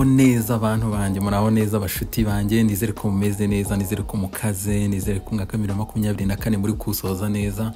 neza abantu banjye muraho neza bashuti banjye nizere ko mumeze neza nizere ko mukaze nizere ko mwaka bibiri na makumyabiri na kane muri kusoza neza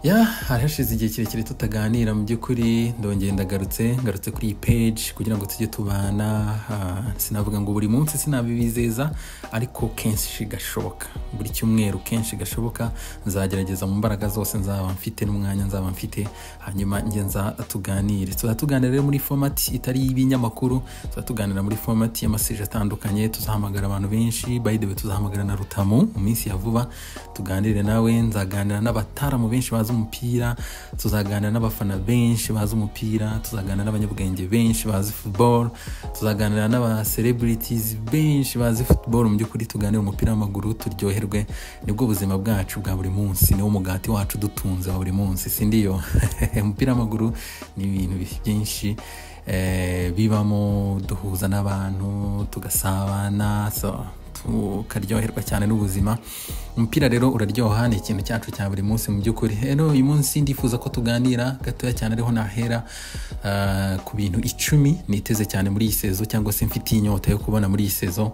ya hari hashize igihe kirekire tutaganira mu by'ukuri ndongeye ndagarutse ngarutse kuri iyi peji kugira ngo tujye tubana ah, sinavuga ngo buri munsi sinabibizeza ariko kenshi gashoboka buri cyumweru kenshi gashoboka nzagerageza mu mbaraga zose nzaba mfite n'umwanya nzaba mfite hanyuma njye nza tuganire tuzajya tuganira rero muri fomati itari y'ibinyamakuru tuzajya tuganira muri fomati y'amaseje atandukanye tuzahamagara abantu benshi by the way tuzahamagara na rutamu mu minsi ya vuba tuganire nawe nzaganira n'abataramu benshi bazi umupira tuzaganira n'abafana benshi bazi umupira tuzaganira n'abanyabwenge benshi bazi football tuzaganira n'aba celebrities benshi bazi football mu by'ukuri tuganire umupira w'amaguru turyoherwe nibwo buzima bwacu bwa buri munsi niwo mugati wacu dutunze wa buri munsi sindiyo umupira w'amaguru ni ibintu byinshi eh, bibamo duhuza n'abantu tugasabana so, tukaryoherwa cyane n'ubuzima umupira rero uraryoha ni ikintu cyacu cya buri munsi mu by'ukuri rero uyu munsi ndifuza ko tuganira gatoya cyane ariho nahera ah, ku bintu icumi niteze cyane muri iyi sezo cyangwa se mfitiye inyota yo kubona muri iyi sezo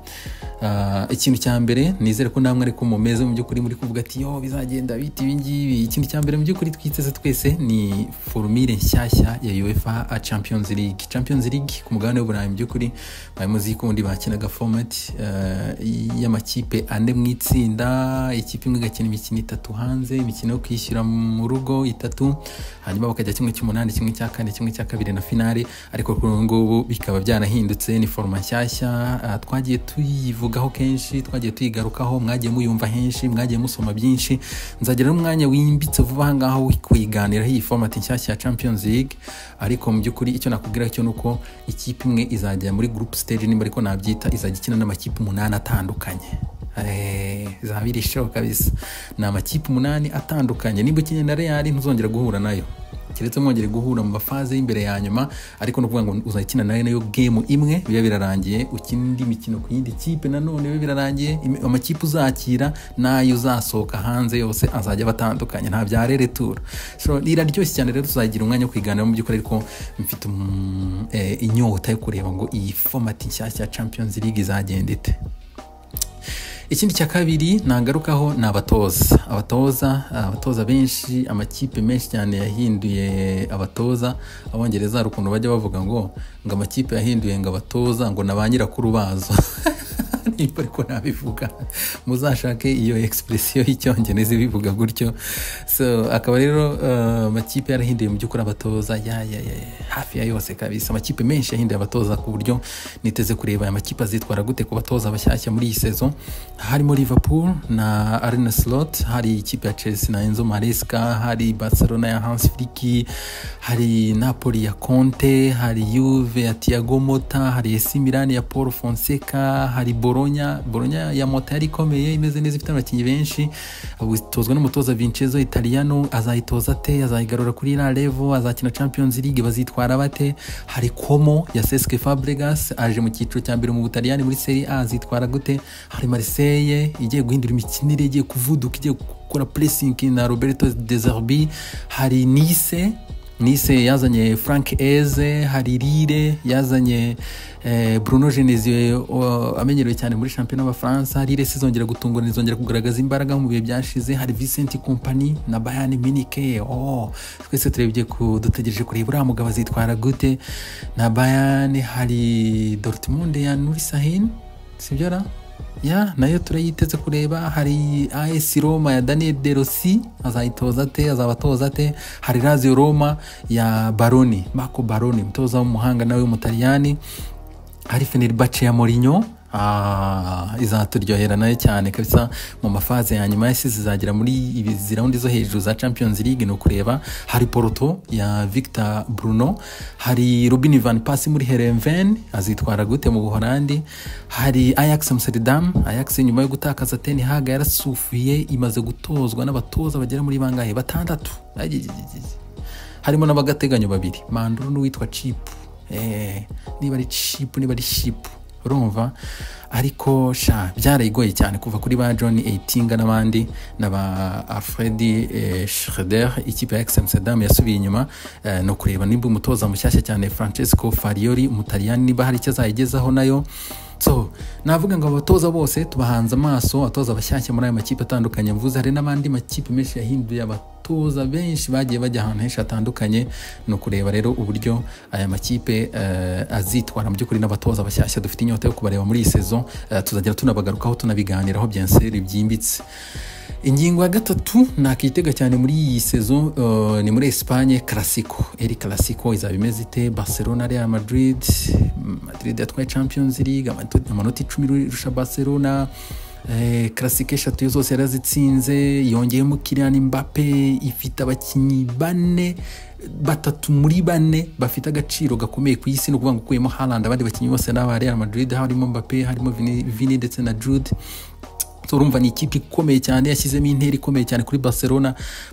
Ah, ikintu cya mbere nizere ko namwe ariko mumeze mu by'ukuri muri kuvuga ati yo bizagenda bita ibi ngibi ikintu cya mbere mu by'ukuri twiteze twese ni forumire nshyashya ya uefa a champions league champions league ku mugabane w'uburayi mu by'ukuri bari muzi ko ubundi bakinaga fomati y'amakipe ane mu itsinda ikipe imwe igakina imikino itatu hanze imikino yo kwishyura mu rugo itatu hanyuma bakajya kimwe cy'umunani kimwe cya kane kimwe cya kabiri na finale ariko kuri ubu ngubu bikaba byarahindutse ni foroma nshyashya ah, twagiye tuyivugaho kenshi twagiye tuyigarukaho mwagiye muyumva henshi mwagiye musoma byinshi nzagira n'umwanya wimbitse vuba aha ngaho wo kuyiganiraho iyi format nshyashya ya champions league ariko mu by'ukuri icyo nakubwira cyo ni uko ikipe imwe izajya muri group stage nimba ariko nabyita izajya ikina n'amakipe umunani atandukanye Eh, izaba iri show kabisa ni amakipe umunani atandukanye nimba ukeneye na real ntuzongera guhura nayo keretse mwongere guhura mu mafaze y'imbere ya nyuma ariko ni ukuvuga ngo uzakina nayo nayo gemu imwe biba birarangiye ukina indi mikino ku yindi kipe nanone biba birarangiye Imi- amakipe uzakira n'ayo uzasohoka hanze yose azajya aba atandukanye nta bya reretura so iraryoshye cyane rero tuzagira umwanya wo kwiganiraho mu by'ukuri ariko mfite um, eh, inyota yo kureba ngo iyi fomati nshyashya ya champions league izagenda ite ikindi cya kabiri nagarukaho ni abatoza abatoza abatoza benshi amakipe menshi cyane yahinduye abatoza abongereza hari ukuntu bajya bavuga ngo ngo amakipe yahinduye ngo abatoza ngo na ba nyirakuru bazo nimba ariko nabivuga muzashake iyo egisipuresiyo y'icyongereza ibivuga gutyo so akaba rero uh, amakipe yarahinduye mu by'ukuri abatoza ya, ya, ya, hafi ya yose kabisa amakipe menshi yahinduye abatoza ku buryo niteze kureba aya makipe azitwara gute ku batoza bashyashya muri iyi sezo harimo liverpool na arena slot hari ikipe ya chelsea na enzo maresca hari barcelona ya hans fliki hari napoli ya conte hari yuve ya tiago mota hari esi milani ya paul fonseca hari boronya boronya ya mota yari ikomeye imeze neza ifite abakinnyi benshi itozwa n'umutoza vincenzo italiano azayitoza ate azayigarura kuri la levo azakina champions league bazitwara bate hari komo ya cesc fabregas aje mu cyiciro cya mbere mu butaliyani muri seri a azitwara gute hari marseille igiye guhindura imikinire igiye kuvuduka igiye gukora pressing na roberto deserbi hari nice nise yazanye frank eze hari rire yazanye eh, bruno genesio o- amenyerewe cyane muri shampiyona y'abafaransa rire sizongera gutungura izongera kugaragaza imbaraga mu bihe byashize hari vincent company na bayani minike oh, twese turebye ku dutegereje kureba uriya mugabo azitwara gute na bayani hari dortmund ya nuri sahin sibyo ra ya nayo turayiteze kureba hari AS Roma ya Daniel De Rossi azayitoza ate azaba atoza ate hari Lazio Roma ya Baroni Marco Baroni umutoza w'umuhanga nawe w'umutaliyani hari Fenerbahce ya Mourinho Ah, izaturyohera nayo cyane kabisa mu mafaze ya nyuma yasize izagera muri ibi ziraundi zo hejuru za champions league ni ukureba hari porto ya victor bruno hari robin van pasi muri herenven azitwara gute mu buholandi hari ajax amsterdam ajax nyuma yo gutakaza ten hag yarasufuye imaze gutozwa n'abatoza bagera muri bangahe batandatu Ajijijiji. harimo n'abagateganyo babiri manduru n'uwitwa cipu eh, niba ari cipu niba ari shipu urumva ariko sha byarayigoye cyane kuva kuri ba john eitinga n'abandi na ba alfredi eh, schroeder ikipe ya examsterdam yasubiye inyuma eh, ni ukureba nimba umutoza mushyashya cyane francesco fariori umutaliyani niba hari icyo azayigezaho nayo so navuga ngo abatoza bose tubahanze amaso abatoza bashyashya muri ayo makipe atandukanye mvuze hari n'abandi makipe menshi yahinduye abatoza benshi bagiye bajya ahantu henshi hatandukanye ni ukureba rero uburyo aya makipe eh, azitwara mu by'ukuri n'abatoza bashyashya dufite inyota yo kubareba muri iyi sezo eh, tuzagera tunabagarukaho tunabiganiraho byenseri byimbitse ingingo ya gatatu nakitega cyane muri iyi sezo uh, ni muri esipanye karasiko eri karasiko izaba imeze ite barcelona real madrid madrid yatwaye champions league amato- amanota icumi rusha barcelona eh, karasiko eshatu zose yarazitsinze yongeyemo kirian mbappe ifite abakinnyi bane batatu muri bane bafite agaciro gakomeye ku isi ni ukuvuga ngo ukuyemo harland abandi bakinnyi bose ni aba real madrid harimo mbappe harimo Vini- vini ndetse na jude So, urumva ni ikipe ikomeye cyane yashyizemo intera ikomeye cyane kuri barcelona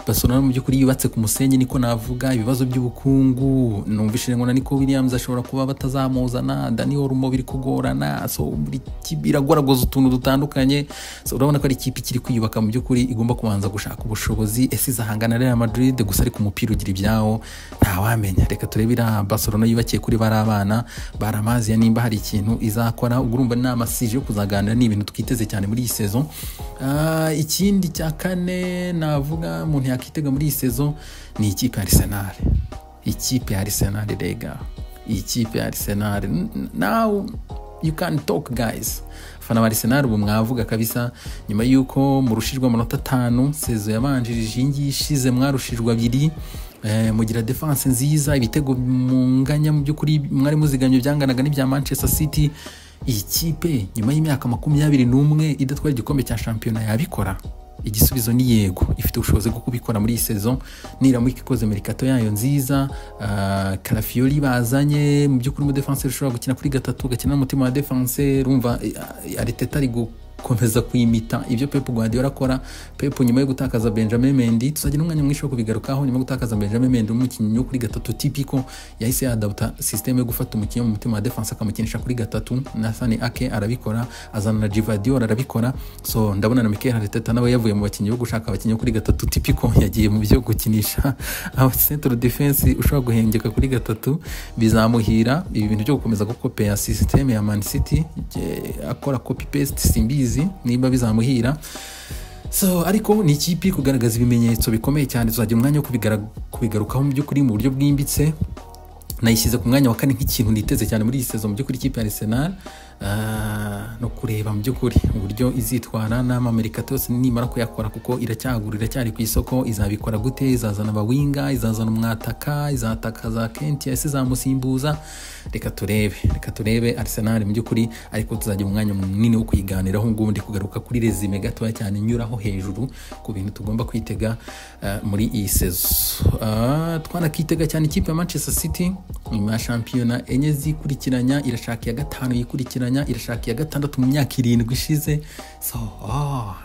barcelona mu by'ukuri yubatse ku musenyi niko navuga ibibazo by'ubukungu numvishije ngo na niko williams ashobora kuba batazamuzana dani orumo biri kugorana so buri kipe iragoragoza utuntu dutandukanye so urabona ko ari ikipe ikiri kwiyubaka mu by'ukuri igomba kubanza gushaka ubushobozi ese izahangana na real madrid gusa ari ku mupira ugira ibyawo ntawamenya reka turebe iriya barcelona yubakiye kuri bari abana bari amazi ya nimba hari ikintu izakora ubwo urumva ni amasije yo kuzaganira ni ibintu twiteze cyane muri iyi sezo Ah, ikindi cya kane navuga umuntu yakitega muri iyi sezo ni ikipe ya arsenal ikipe ya arsenal rega ikipe ya arsenal N- n- now you can talk guys abafana ba arsenal ubu mwavuga kabisa nyuma y'uko murushijwe amanota atanu sezo yabanjirije iyi ngiyi ishize mwarushijwe abiri Eh, mugira defense nziza ibitego munganya mu by'ukuri mwari muzigamye byanganaga n'ibya manchester city iyi kipe nyuma y'imyaka makumyabiri n'umwe idatwara igikombe cya shampiyona yabikora igisubizo ni yego ifite ubushobozi bwo kubikora muri iyi sezo niramuka ikoze merikato yayo nziza ah, karafiyori bazanye mu by'ukuri umudefanse ushobora gukina kuri gatatu ugakina n'umutima wa defanse rumva eh, ariteta ari gukomeza kuyimita ibyo pepu guardiola akora pepu nyuma yo gutakaza benjamin mendi tuzagira umwanya mwinshi wo kubigarukaho nyuma yo gutakaza benjamin mendi umukinnyi wo kuri gatatu tipiko yahise yadabuta sisiteme yo gufata umukinnyi wo mu mutima wa defanse akamukinisha kuri gatatu nathani ake arabikora azana na jivadior arabikora so ndabona na mikel hariteta nawe yavuye mu bakinnyi bo gushaka abakinnyi bo kuri gatatu tipiko yagiye mu byo gukinisha aba central defense ushobora guhengeka kuri gatatu bizamuhira ibi bintu byo gukomeza gukopeya sisiteme ya man city je- akora copy paste simbizi niba bizamuhira so ariko ni ikipe iri kugaragaza ibimenyetso bikomeye cyane tuzagira umwanya wo kubigara- kubigarukaho mu by'ukuri mu buryo bwimbitse nayishyize ku mwanya wa kane nk'ikintu niteze cyane muri iyi sezo mu by'ukuri ikipe ya arsenal Ah, no kureba mu by'ukuri uburyo izitwara n'amamerikato yose nimara kuyakora kuko iracyagura iracyari ku isoko izabikora gute izazana abawinga izazana umwataka izatakaza kenti ese izamusimbuza reka turebe reka turebe arsenal mu by'ukuri ariko tuzagira umwanya munini wo kuyiganiraho ngubu ndi kugaruka kuri rezime gatoya cyane nyuraho hejuru ku bintu tugomba kwitega ah, muri iyi sezo Ah, twanakitega cyane ikipe ya manchester city nyuma ya shampiyona enye zikurikiranya irashaka iya gatanu yikurikiranya irashaka iya gatandatu mu myaka irindwi ishize so oh,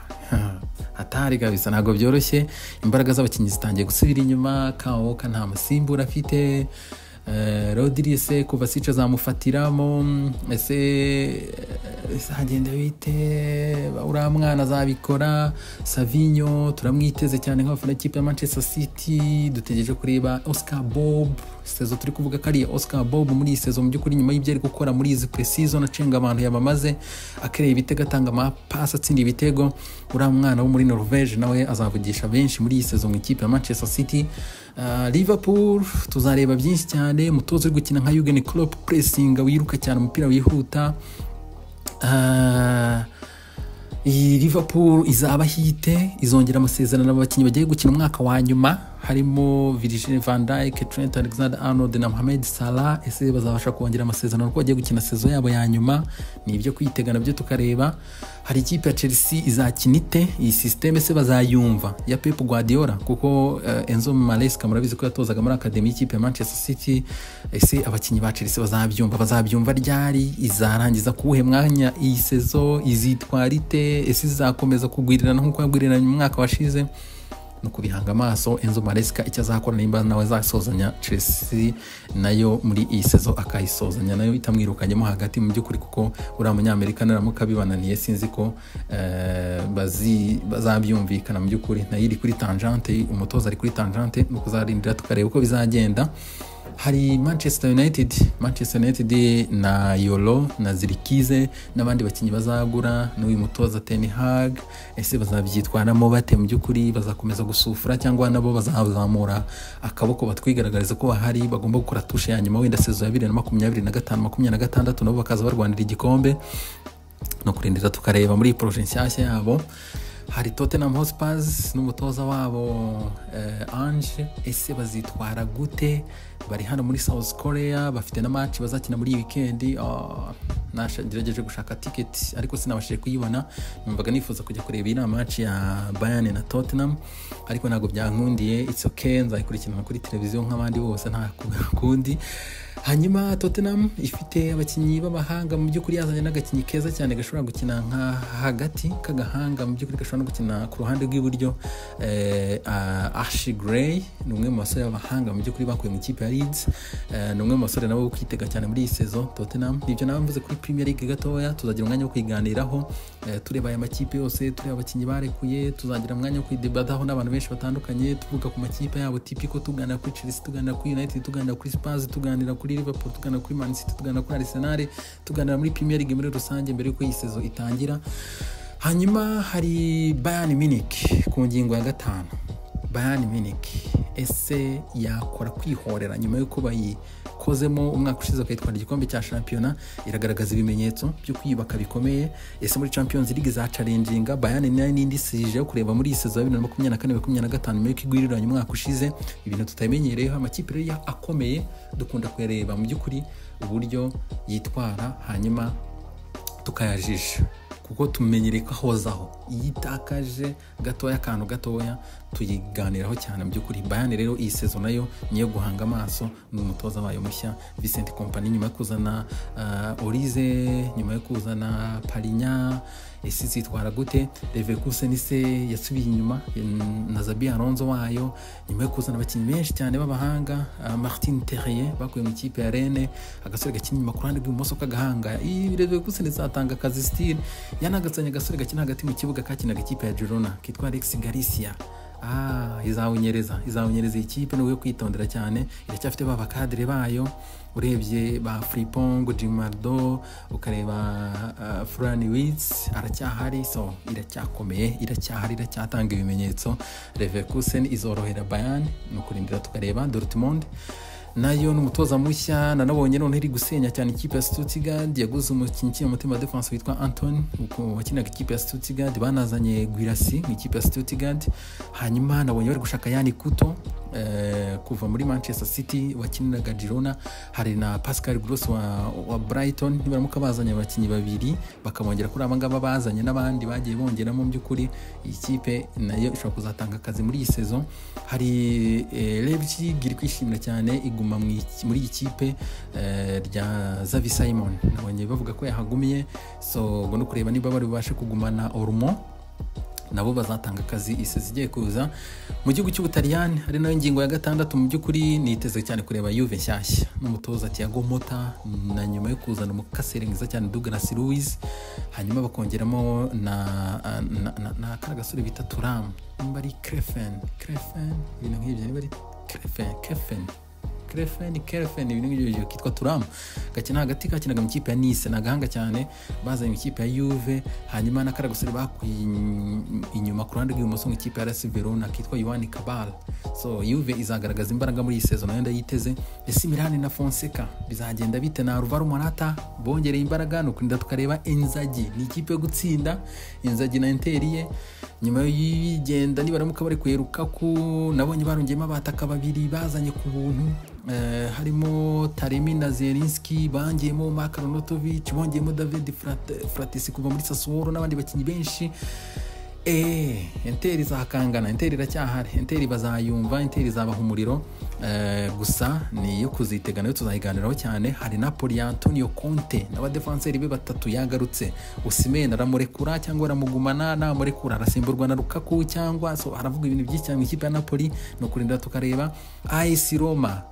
hatari kabisa ntabwo byoroshye imbaraga z'abakinnyi zitangiye gusubira inyuma kawoka nta musimbura afite Eh, rodiri ese kuva sica azamufatiramo ese eh, ese hagenda bite uriya mwana azabikora savinyo turamwiteze cyane nk'abafana ikipe ya manchester city dutegereje kureba oscar bob sezo turi kuvuga ko ari iya oscar bob muri iyi sezo mu by'ukuri nyuma y'ibyo ari gukora muri izi precision acenga abantu yamamaze akereye ibitego atanga amapasi atsinda ibitego uriya mwana wo muri norvege nawe azavugisha benshi muri iyi sezo mu ikipe ya manchester city Ah, liverpool tuzareba byinshi cyane umutoza uri gukina nka yugen Klopp puresinga wiruka cyane umupira wihuta Ah, iyi liverpool izaba hite izongera amasezerano abakinnyi bagiye gukina umwaka wa nyuma harimo virgil van dijk trent alexander arnold na mohamed salah ese bazabasha kongera amasezerano ko bagiye gukina sezo yabo ya nyuma ni ibyo kwitega nabyo tukareba hari ikipe ya chelsea izakina ite iyi sisiteme se bazayumva ya pep guardiola kuko eh, enzo maresca murabizi ko yatozaga muri akademi y'ikipe ya manchester city ese abakinnyi ba chelsea bazabyumva bazabyumva ryari izarangiza kuwuhe mwanya iyi sezo izitwara ite ese izakomeza kugwirirana nk'uko yagwiriranye mu mwaka washize ni ukubihanga amaso enzo maresika icyo azakora nimba nawe azasozanya chelsea nayo muri iyi sezo akayisozanya nayo itamwirukanyemo hagati mu by'ukuri kuko uriya munyamerika naramuka bibananiye sinzi ko eh, bazi- bazabyumvikana mu by'ukuri nayo iri kuri tangente umutoza ari kuri tangente ni ukuzarindira tukareba uko bizagenda hari manchester united manchester united na yolo na zirikize n'abandi bakinnyi bazagura n'uyu mutoza ten hag ese bazabyitwaramo bate mu by'ukuri bazakomeza gusufura cyangwa nabo bazazamura akaboko batwigaragariza ko bahari bagomba gukora tushe ya nyuma wenda sezo ya bibiri na makumyabiri na gatanu makumyabiri na gatandatu nabo bakaza barwanira igikombe no kurindira tukareba muri iyi poroje nshyashya yabo hari tottenham hotspurs n'umutoza wabo eh, ange ese bazitwara gute bari hano muri south korea bafite na match bazakina muri iyi wikendi Ah, nasha- ngerageje gushaka tiketi ariko sinabashije kuyibona numvaga nifuza kujya kureba iyi match ya bayern na tottenham ariko ntabwo byankundiye it's okay nzayikurikirana kuri televiziyo nk'abandi bose nta kundi hanyuma tottenham ifite abakinnyi b'abahanga mu by'ukuri yazanye n'agakinnyi keza cyane gashobora gukina nka hagati k'agahanga mu by'ukuri gashobora no gukina ku ruhande rw'iburyo eh, ah, ashi grey ni umwe mu basore b'abahanga mu by'ukuri bakuye mu ikipe ya leeds Eh, ni umwe mu basore nabo bo kwitega cyane muri iyi sezo tottenham nibyo nawe mvuze kuri premier league gatoya tuzagira umwanya wo kuyiganiraho eh, tureba aya makipe yose tureba abakinnyi barekuye tuzagira umwanya wo kwidebataho n'abantu benshi batandukanye tuvuga ku makipe yabo tipiko tuganira kuri chelsea tuganira kuri united tuganira kuri spurs tuganira kuri liverpool tuganira kuri man city tuganira kuri arsenal tuganira muri premier league muri rusange mbere y'uko iyi sezo itangira hanyuma hari bayern munich ku ngingo ya gatanu bayern munich ese yakora kwihorera nyuma y'uko bayikozemo umwaka ushize bakayitwara igikombe cya shampiyona iragaragaza ibimenyetso byo kwiyubaka bikomeye ese muri champions league za carenjinga bayern nayo n'indi isije yo kureba muri iyi sezo ya bibiri na makumyabiri na kane makumyabiri na gatanu nyuma y'uko igwiriranye umwaka ushize ibintu tutamenyereyeho amakipe rero ya- akomeye dukunda kuyareba mu by'ukuri uburyo yitwara hanyuma tukayajisha kuko tumenyereye ko ahozaho iyo itakaje gatoya akantu gatoya tuyiganiraho cyane mu by'ukuri bayani rero iyi sezo nayo niyo guhanga amaso ni umutoza wayo mushya Vincent kompani nyuma yo kuzana uh, orize nyuma yo kuzana parinya ese zitwara gute leverkusen ise yasubiye inyuma mm, na zabi aronzo wayo nyuma yo kuzana abakinnyi benshi cyane b'abahanga uh, martin terrier bakuye mu ikipe ya rene agasore gakina inyuma ku ruhande rw'ibumoso k'agahanga leverkusen izatanga akazi stile yanagatsanya agasore gakina hagati mu kibuga kakinaga ikipe ya girona kitwa alex galicia Ah, izawunyereza izawunyereza iyi kipe ni uwo kwitondera cyane iracyafite ba bakadire bayo urebye ba fripong jimardo ukareba uh, furani wits aracyahari so iracyakomeye iracyahari iracyatanga ibimenyetso leverkusen izorohera bayan ni ukurindira tukareba dortmund nayo ni umutoza mushya nanabonye noneho iri gusenya cyane ikipe ya stuttgart yaguze umukinnyi ukina umutima defense witwa antony uko wakinaga ikipe ya stuttgart banazanye gwirasi mu ikipe ya stuttgart hanyuma nabonye bari gushaka yani kuto eh, kuva muri manchester city wakiniraga girona hari na pascal gross wa, wa brighton nibaramuka bazanye abakinnyi babiri bakabongera kuri aba ngaba bazanye n'abandi bagiye bongeramo mu by'ukuri iyi kipe nayo ishobora kuzatanga akazi muri iyi sezo hari eh, leipzig iri kwishimira cyane iguma mu iki- muri iyi kipe eh, rya zavi simon nabonye bavuga ko yahagumiye so ngo no kureba niba bari bubashe kugumana orumo nabo bazatanga akazi isi zigiye kuza mu gihugu cy'ubutaliyani hari nayo ingingo ya gatandatu mu by'ukuri niteze cyane kureba yuve nshyashya n'umutoza tiago mota na nyuma yo kuzana umukaseri mwiza cyane douglas louis hanyuma bakongeramo na na, na, na kara gasore bita turam nimba ari crefen crefen ibintu nk'ibyo niba ari crefen crefen Krefen Krefen ibintu ngibyo kitwa Turam gakina hagati kakinaga mu ikipe ya Nice nagahanga cyane bazanye mu ikipe ya Juve hanyuma na Karagusore bakuye in- inyuma ku ruhande rw'ibumoso mu ikipe ya RS Verona kitwa Yohani Kabal so Juve izagaragaza imbaraga muri iyi sezo nayo ndayiteze ese Milan na Fonseca bizagenda bite na Alvaro Morata bongereye imbaraga nuko nda tukareba Inzagi ni ikipe yo gutsinda Inzagi na Inter ye nyuma y'igenda nibaramuka bari kuyeruka ko nabonye barongeyemo abataka babiri bazanye ku buntu Eh, harimo Taremi na Zielinski bangiyemo Mark Arnautovic bongeyemo David Frat- Fratesi kuva muri Sassuolo n'abandi bakinnyi benshi eee enteri izakangana enteri iracyahari enteri bazayumva enteri izabaha umuriro eh, gusa ni iyo kuzitega nayo tuzayiganiraho cyane hari na poli ya antonio conte n'abadefanseri be batatu yagarutse usimena aramurekura cyangwa aramugumana namurekura arasimburwa na rukaku cyangwa so haravuga ibintu byinshi cyane mu ikipe ya napoli ni ukurinda tukareba ayisi roma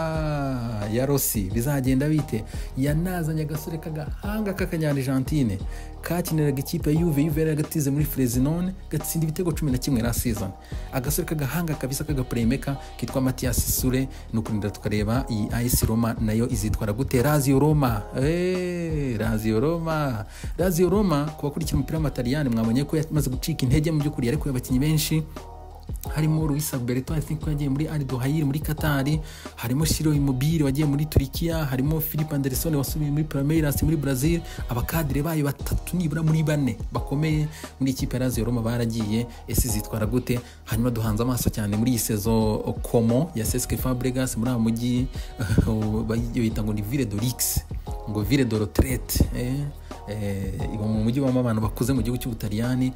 ah, ya rosi bizagenda bite yanazanye agasore k'agahanga k'akanyarigentine kakiniraga ikipe ya yuve yuve yari agatize muri flezinone gatsinda ibitego cumi na kimwe na season agasore k'agahanga kabisa k'agapuremeka kitwa matiyasi sure ni ukurinda tukareba iyi ayisi roma nayo izitwara gute raziyo roma eee, raziyo roma raziyo roma ku bakurikira umupira w'amataliyani mwabonye ko yamaze gucika intege mu by'ukuri yarekuye abakinnyi benshi harimo Luis Alberto I think wagiye muri Al Dohair muri Qatar harimo Shiro Immobile wagiye muri Turkiya harimo Philip Anderson wasubiye muri Palmeiras muri Brazil abakadire bayo batatu nibura muri bane bakomeye muri ikipe ya Lazio Roma baragiye ese zitwara gute hanyuma duhanze amaso cyane muri iyi saison Como ya CSKA Fabregas muri uwo mujyi bayita ngo ni Ville de Lix ngo Ville de Retraite eh eh, iba mu mujyi wabamo abantu bakuze mu gihugu cy'ubutaliyani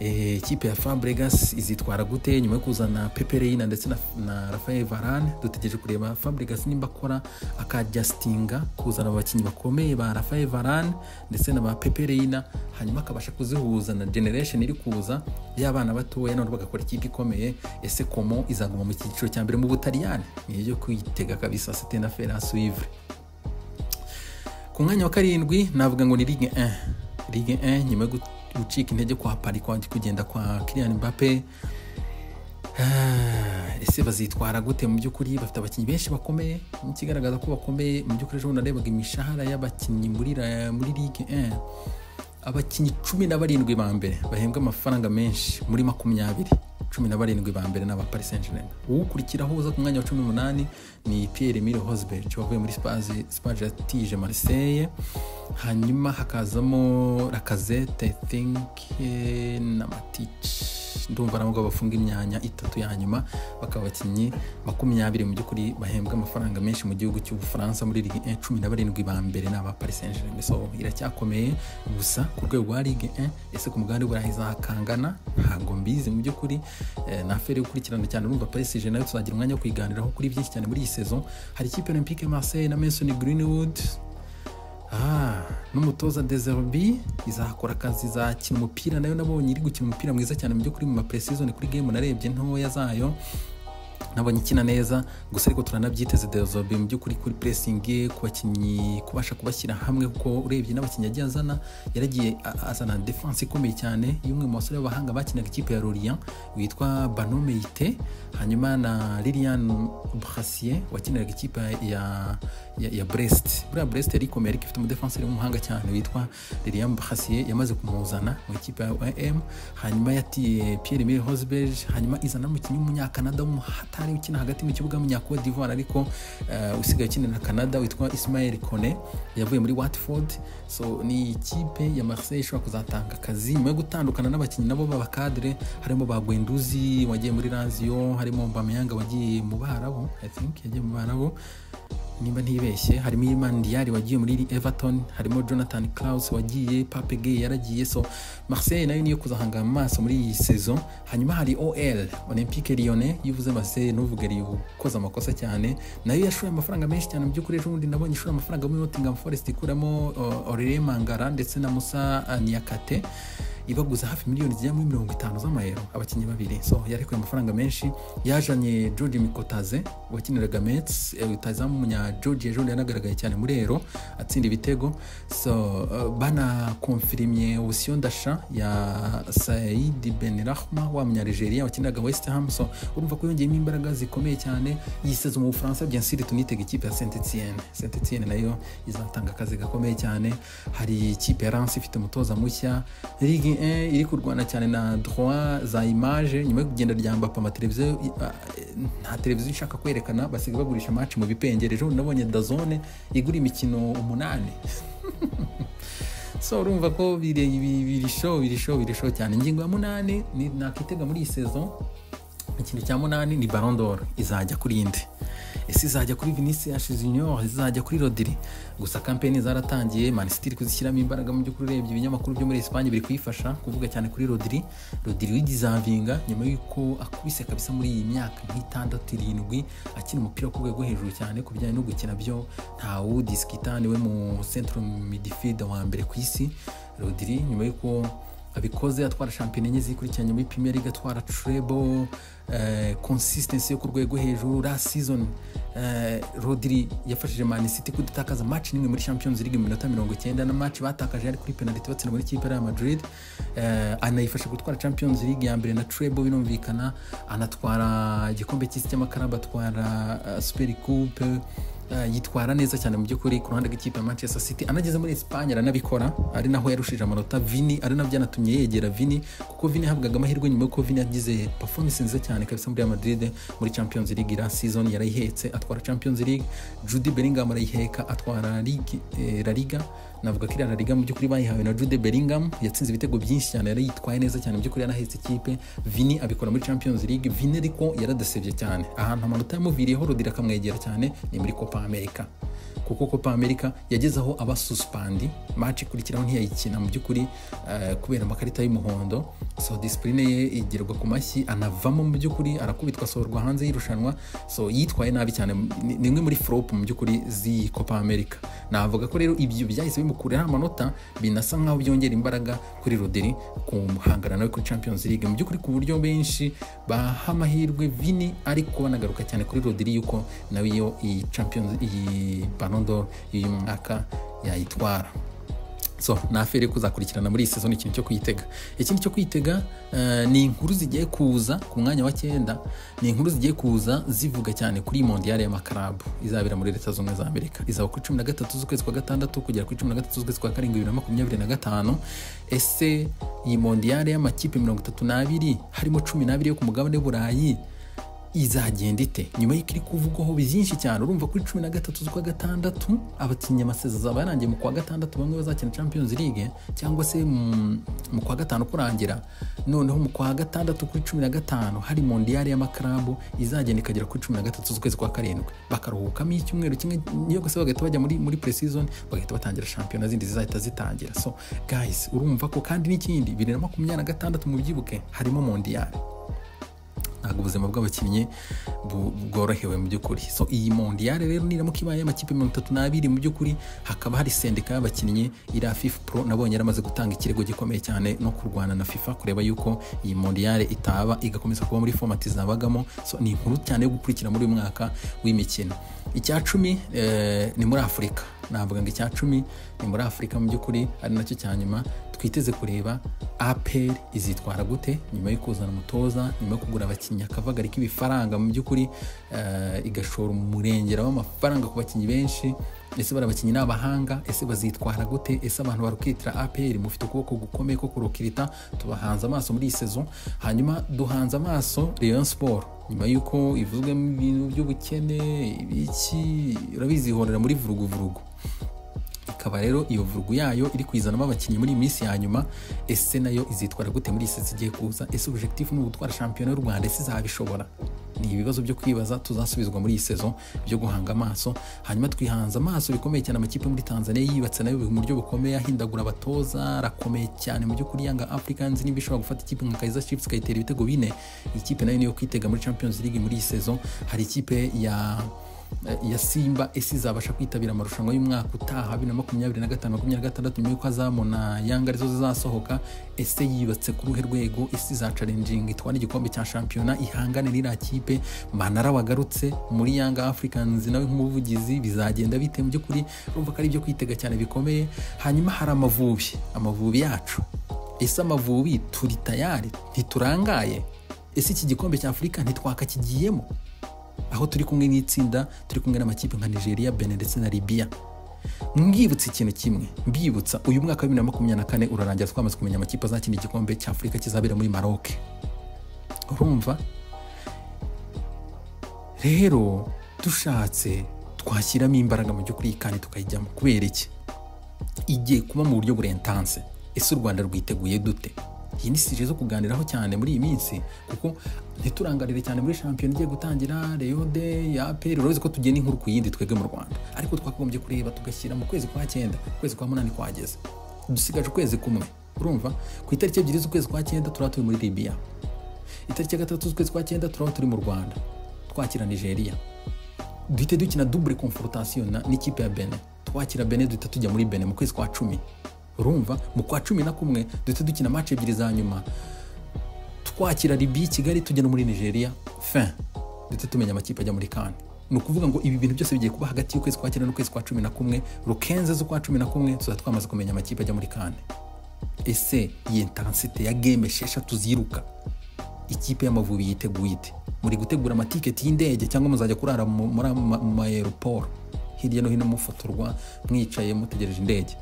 eh, ikipe ya fabregas izitwara gute nyuma yo kuzana pepe reina ndetse na, na rafael varane dutegereje kureba fabregas nimba akora akajyasitinga kuzana abakinnyi bakomeye ba rafael varane ndetse na ba pepe reina hanyuma akabasha kuzihuza na generation iri kuza y'abana batoya nabo bagakora ikipe ikomeye ese komo izaguma mu cyiciro cya mbere mu butaliyani ni iyo kwitega kabisa sitena feras wivre ku mwanya wa karindwi navuga ngo ni ligue 1 ligue 1 nyuma yo gu- gucika intege kwa pari kwa kugenda kwa kirian mbappe Ah, ese bazitwara gute mu by'ukuri bafite abakinnyi benshi bakomeye ikigaragaza ko bakomeye mu by'ukuri ejo bundi narebaga imishahara y'abakinnyi muri ra- muri ligue 1 abakinnyi cumi na barindwi ba mbere bahembwa amafaranga menshi muri makumyabiri cumi na barindwi ba mbere ni aba Paris Saint Germain uwukurikiraho uza ku mwanya wa cumi n'umunani ni Pierre Emile Hosberg wavuye muri Spazi Spagatije Marseille hanyuma hakazamo Lacazette I think eh, na Matic ndumva nabwo bafunga imyanya itatu ya nyuma bakaba abakinnyi makumyabiri mu by'ukuri bahembwa amafaranga menshi mu gihugu cy'ubufaransa muri ligue 1 cumi na barindwi ba mbere ni aba paris saint germain so iracyakomeye gusa ku rwego rwa ligue 1 ese ku mugabane w'uburayi izakangana ntabwo mbizi mu by'ukuri eh, na aferi yo gukurikirana cyane urumva paris saint germain nayo tuzagira umwanya wo kuyiganiraho kuri byinshi cyane muri iyi saison hari ikipe ya olympique marseille na mason greenwood Ah, n'umutoza deserobi izakora akazi izakina umupira nayo nabonye iri gukina umupira mwiza cyane mu by'ukuri mu mapresizoni kuri game narebye ntoya zayo nabonye ikina neza gusa ariko turanabyiteze desobe mu by'ukuri kuri puresingi ku bakinnyi kubasha kubashyira hamwe kuko urebye n'abakinnyi yagiye azana yaragiye a- azana defanse ikomeye cyane y'umwe mu basore b'abahanga bakinaga ikipe ya rorian witwa banomeyite hanyuma na lilian brasier wakiniraga ikipe ya, ya, ya brest buriya brest yari ikomeye ariko ifite umudefanseri w'umuhanga cyane witwa lilian brasier yamaze kumuzana mu ikipe ya om hanyuma yatiye pierre emile hosberg hanyuma izana n'umukinnyi w'umunyakanada w'umuhatari ukina hagati mu kibuga w'umunyakode d'ivoire ariko eh, usigaye ukinira canada witwa ismael kone yavuye muri watford so ni ikipe ya marseille ishobora kuzatanga akazi nyuma yo gutandukana n'abakinnyi nabo b'abakadire harimo ba gwenduzi wagiye muri lazio harimo mbameyanga wagiye mu barabo i think yagiye mu barabo nimba ntibeshye harimo Iman Diari wagiye muri Everton harimo Jonathan Klaus wagiye Pape Gay yaragiye so Marseille nayo niyo kuzahanga amaso muri iyi saison hanyuma hari OL Olympique Lyonnais iyo uvuze Marseille nuvuga ari ukoze amakosa cyane nayo yashoye amafaranga menshi cyane mu by'ukuri ejo bundi nabonye ishora amafaranga muri Nottingham Forest ikuramo uh, Aurelien Mangara ndetse na Musa uh, Niakate ibaguza hafi miliyoni zigera muri mirongo itanu z'amayero abakinnyi babiri so yarekuye amafaranga menshi yajanye george mikotaze wakiniraga mets eh, rutazamu munya george ejo bundi yanagaragaye cyane muri ero atsinda ibitego so uh, banakonfirimye option dasha ya said benrahma wa munyarigeria wakiniraga west ham so urumva ko yongeyemo imbaraga zikomeye cyane yiseze mu bufaransa bien sûr tunitega ikipe ya saint etienne saint etienne nayo izatanga akazi gakomeye cyane hari ikipe ya rance ifite umutoza mushya ligue 1 iri kurwana cyane na droit za image nyuma yo kugenda rya mbapa amateleviziyo nta televiziyo ishaka kwerekana basigaye bagurisha match mu bipengere ejo bundi nabonye dazone igura imikino umunani so urumva ko biri biri- biri show biri show biri show cyane ingingo ya munani ni nakitega muri iyi saison ikintu cya munani ni Ballon d'Or izajya kuri inde ese izajya kuri vinicius junior izajya kuri rodiri gusa kampeni zaratangiye manisitiri kuzishyiramo imbaraga mu by'ukuri urebye ibinyamakuru byo muri esipanye biri kuyifasha kuvuga cyane kuri rodiri rodiri wigizavinga nyuma y'uko akubise kabisa muri iyi myaka nk'itandatu irindwi akina umupira ku rwego hejuru cyane ku bijyanye no gukina byo ntawudisikita niwe mu centro midifida wa mbere ku isi rodiri nyuma y'uko abikoze atwara shampiyona enye zikurikiranye muri premier league atwara treble eh, consistency yo ku rwego hejuru last season eh, rodri yafashije man city kudatakaza match nimwe muri champions league mu minota mirongo icyenda na match batakaje yari kuri penalty batsinda muri kipe ya madrid eh, anayifasha gutwara champions league ya mbere na treble birumvikana anatwara igikombe cy'isi cy'amakaraba atwara uh, super coupe Uh, yitwara neza cyane mu by'ukuri ku ruhande rw'ikipe ya manchester city anageze muri esipanye aranabikora ari naho yarushije amanota vini ari nabyo yanatumye yegera vini kuko vini yahabwaga amahirwe nyuma y'uko vini yagize performance nziza cyane kabisa muri Real madrid muri champions league last season yarayihetse atwara champions league judy bellingham arayiheka atwara Ligue- eh, la liga navuga ko iriya La liga mu by'ukuri bayihawe na jude bellingham yatsinze ibitego byinshi cyane yari yitwaye neza cyane mu by'ukuri yanahetse ikipe vini abikora muri champions league vini ariko yaradasebye cyane ahantu amanota yamuviriyeho rodira akamwegera cyane ni muri copa america kuko copa america yageze aho aba suspandi match ikurikiraho ntiyayikina mu by'ukuri eh, kubera amakarita y'umuhondo so disipurine ye igerwa ku mashyi anavamo mu by'ukuri arakubitwa asohorwa hanze y'irushanwa so yitwaye nabi cyane ni ni imwe muri flop mu by'ukuri z'iyi copa america navuga ko rero ibyo byahise bimukuriraho amanota binasa nkaho byongera imbaraga kuri rodiri kumuhangana nawe kuri champions league mu by'ukuri ku buryo benshi baha amahirwe vini ariko banagaruka cyane kuri rodiri yuko nawe iyo iyi champions iyi banondo y'uyu mwaka yayitwara so ni aferi yo kuzakurikirana muri iyi sezoni ikintu cyo kwitega ikindi cyo kwitega eh, ni inkuru zigiye kuza ku mwanya wa cyenda ni inkuru zigiye kuza zivuga cyane kuri mondiyari y'amakarabu izabera muri leta zunze ubumwe za amerika izaba ku cumi na gatatu z'ukwezi kwa gatandatu kugera kuri cumi na gatatu z'ukwezi kwa karindwi bibiri na makumyabiri na gatanu ese iyi mondiyari y'amakipe mirongo itatu n'abiri harimo cumi n'abiri yo ku mugabane w'uburayi izagenda ite nyuma y'uko iri kuvugwaho byinshi cyane urumva kuri cumi na gatatu z'ukwa gatandatu abakinnyi amasezerano azaba yarangiye mu kwa gatandatu bamwe bazakina champions league cyangwa se mu mu kwa gatanu kurangira noneho mu kwa gatandatu kuri cumi na gatanu hari mondiyari y'amakarabu izagenda ikagera kuri cumi na gatatu z'ukwezi kwa karindwi bakaruhukamo icyumweru kimwe niyo gusa bagahita bajya muri muri pre-season bagahita batangira shampiyona zindi zizahita zitangira so guys urumva ko kandi n'ikindi bibiri na makumyabiri na gatandatu mubyibuke harimo mondiyari ntabwo ubuzima bw'abakinnyi bu- bworohewe mu by'ukuri so iyi mondiyare rero niramuka ibaye y'amakipe mirongo itatu n'abiri mu by'ukuri hakaba hari sendika y'abakinnyi iriya fifa pro nabonye yaramaze gutanga ikirego gikomeye cyane no kurwana na fifa kureba yuko iyi mondiyare itaba igakomeza kuba muri fomati zabagamo so ni inkuru cyane yo gukurikira muri uyu mwaka w'imikino icya cumi eh, ni muri afurika navuga ngo icya cumi ni muri afurika mu by'ukuri ari nacyo cya nyuma twiteze kureba aperi izitwara gute nyuma yo kuzana umutoza nyuma yo kugura abakinnyi akavagari k'ibifaranga mu by'ukuri eh, igashora umurengera w'amafaranga ku bakinnyi benshi ese bari abakinnyi ni abahanga ese bazitwara gute ese abantu barukitira aperi mufite ukuboko gukomeye ko kurukirita tubahanze amaso muri iyi sezo hanyuma duhanze amaso leon siporo nyuma y'uko ivuzwemo ibintu by'ubukene ibiki urabizi ihorera muri vuruguvurugu ikaba rero iyo vurugu yayo iri kuyizanamo abakinnyi muri iyi minsi ya nyuma ese nayo izitwara gute muri iyi sesi igiye kuza ese objectif ni ugutwara shampiyona y'u rwanda ese izabishobora ni ibibazo byo kwibaza tuzasubizwa muri iyi sezo byo guhanga amaso hanyuma twihanze amaso bikomeye cyane amakipe yo muri tanzania yibatse nayo mu buryo bukomeye ahindagura abatoza arakomeye cyane mu by'ukuri yanga africans niba ishobora gufata ikipe nka kaiza chiefs ikayitera ibitego bine iyi kipe nayo niyo kwitega muri champions league muri iyi sezo hari ikipe ya ya simba ese izabasha kwitabira amarushanwa y'umwaka utaha bibiri na makumyabiri na gatanu makumyabiri na gatandatu nyuma y'uko azamuna yanga arizo zizasohoka ese yubatse ku ruhe rwego ese izacarenjinga itwara igikombe cya shampiyona ihangane n'iriya kipe manara wagarutse muri yanga africans nawe nk'umuvugizi bizagenda bite mu by'ukuri urumva ko ari ibyo kwitega cyane bikomeye hanyuma hari amavubi amavubi yacu ese amavubi turi tayari ntiturangaye ese iki gikombe cya afurika ntitwakakigiyemo aho turi kumwe n'itsinda turi kumwe n'amakipe nka nigeria bene ndetse na libya mbibutsa ikintu kimwe mbibutsa uyu mwaka wa bibiri na makumyabiri na kane urarangira twamaze kumenya amakipe azakina igikombe cya afurika kizabera muri maroc urumva rero dushatse twashyiramo imbaraga mu by'ukuri kandi tukayijyamo kubera iki igiye kuba mu buryo burentanse ese u rwanda rwiteguye dute iyi ni sije zo kuganiraho cyane muri iyi minsi kuko ntiturangarire cyane muri shampiyona igiye gutangira reyode ya aperi urabizi ko tugiye n'inkuru ku yindi twebwe mu rwanda ariko twakagombye kureba tugashyira mu kwezi kwa cyenda ukwezi kwa munani kwageze dusigaje ukwezi kumwe urumva ku itariki ebyiri z'ukwezi kwa cyenda turaba turi muri libiya itariki ya gatatu z'ukwezi kwa cyenda turaba turi mu rwanda twakira nigeria duhite dukina dubure konforotasiyo na n'ikipe ya bene twakira bene duhita tujya muri bene mu kwezi kwa cumi urumva mu kwa cumi na kumwe duhita dukina maci ebyiri za nyuma twakira libiya i kigali tujya no muri nigeria fin duhita tumenya amakipe ajya muri kane ni ukuvuga ngo ibi bintu byose bigiye kuba hagati y'ukwezi kwa cyenda n'ukwezi kwa cumi na kumwe rukenze z'ukwa cumi na kumwe tuzaba twamaze kumenya amakipe ajya muri kane ese iyi intensite ya game esheshatu ziruka ikipe y'amavubi yiteguye ite muri gutegura amatiketi y'indege cyangwa muzajya kurara mu- muri ama- mu mayeroporo hirya no hino mufotorwa mwicaye mutegereje indege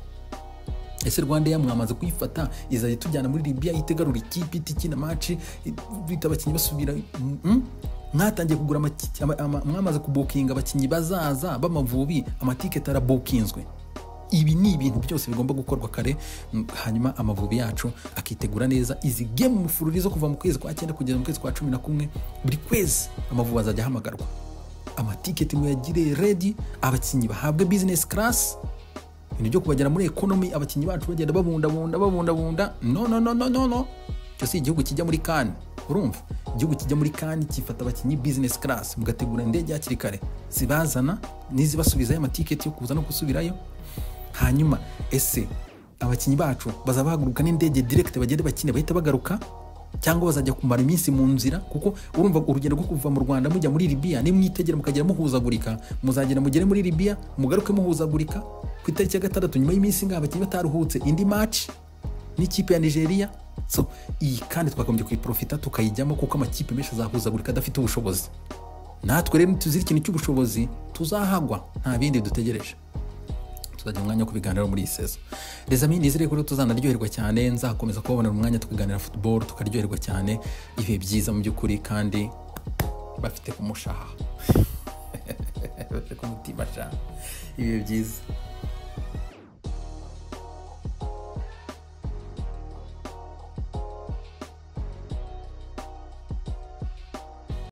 ese rwanda ya mwamaze kuyifata izajya itujyana muri libiya itegarura ikipe iti ikina maci bita abakinnyi basubira mm? mwatangiye kugura amaki- ama- ama- mwamaze kubukinga abakinnyi bazaza b'amavubi amatiketi arabukinzwe ibi ni ibintu byose bigomba gukorwa kare m- hanyuma amavubi yacu akitegura neza izi gemu mufururizo kuva mu kwezi kwa cyenda kugeza mu kwezi kwa cumi na kumwe buri kwezi amavubi azajya ahamagarwa amatiketi muyagire redi abakinnyi bahabwe bizinesi karasi ibintu byo kubagera muri ekonomi abakinnyi bacu bagenda babundabunda babundabunda no no no no no no icyo si igihugu kijya muri kani urumva igihugu kijya muri kani gifata abakinnyi business class mugategura indege hakiri kare zibazana n'izibasubizayo amatiketi yo kuza no gusubirayo hanyuma ese abakinnyi bacu bazaba bahaguruka n'indege direct bagende bakine bahita bagaruka cyangwa bazajya kumara iminsi mu nzira kuko urumva urugendo rwo kuva mu rwanda mujya muri libiya nimwitegera mukagera muhuzagurika muzagera mugere muri libiya mugaruke muhuzagurika ku itariki ya gatandatu nyuma y'iminsi ngaha abakinnyi bataruhutse indi maci n'ikipe ya nigeria so iyi kandi twakagombye kuyiprofita tukayijyamo kuko amakipe menshi azahuzagurika adafite ubushobozi natwe rero nituzira ikintu cy'ubushobozi tuzahagwa nta bindi dutegereje tuzajya umwanya wo kubiganiraho muri iyi sezo rezami nizere ko rero tuzanaryoherwa cyane nzakomeza kubabonera umwanya tukaganira football tukaryoherwa cyane ibihe byiza mu by'ukuri kandi bafite ku mushaha bafite ku mutima sha ibihe byiza